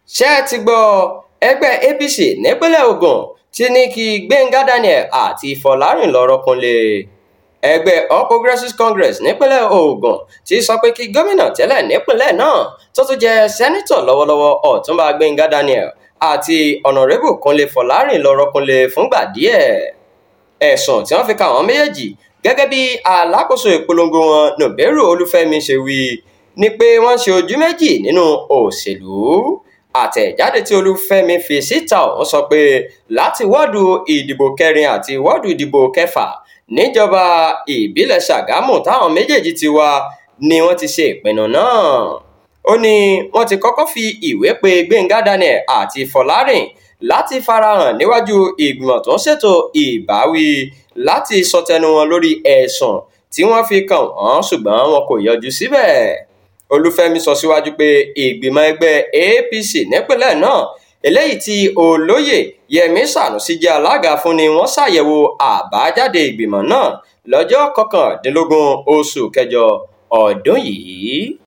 ṣé ẹ ti gbọ́ ẹgbẹ́ apc nípínlẹ̀ ogun ti ní kí gbẹ̀ngà daniel àti fọlárìn lọ́ọ́ rọ́kúnlé ẹgbẹ́ all progressives congress nípínlẹ̀ ogun ti sọ pé kí gómìnà tẹ́lẹ̀ nípínlẹ̀ náà tó tún jẹ́ sẹ́nítọ̀ lọ́wọ́lọ́wọ́ ọ̀túnba gbẹ̀ngà daniel àti ọ̀nàrẹ́bù kúnlé fọlárìn lọ́ọ́ rọ́kúnlé fúngbà díẹ̀ ẹ̀sùn tí wọ́n fi ka àwọn méjèèjì gẹ́gẹ́ bí alákòóso ìpolongo wọn nùbẹ́rù olúfẹ́mi ṣe wí ni pé wọ́n ṣe ojú méjì nínú òṣèlú àtẹ̀jáde tí olúfẹ́mi fi síta ọ̀hún sọ pé láti wọ́ọ̀dù ìdìbò kẹrin àti wọ́ọ̀dù ìdìbò kẹfà níjọba ìbílẹ̀ ṣàgámù táwọn méjèèjì ti wá ni wọ́n ti ṣe ìpinnu náà ó ní wọ́n ti kọ́kọ́ fi ìwé pe gbẹ̀ngà daniel àti fọlárìn láti farahàn níwájú ìgbìmọ̀ tó ń ṣètò ìbáwí láti sọtẹnu wọn lórí ẹ̀sùn tí wọ́n fi kàn wọ́n ṣùgbọ́n wọn kò yọjú síbẹ̀ olúfẹ́mi sọ síwájú pé ìgbìmọ̀ ẹgbẹ́ apc nípínlẹ̀ náà eléyìí tí olóyè yẹmi sanusi jẹ́ alága fún ni wọ́n ṣàyẹ̀wò àbájáde ìgbìmọ̀ náà lọ́jọ́ kọkàndínlógún oṣù kẹjọ ọdún yìí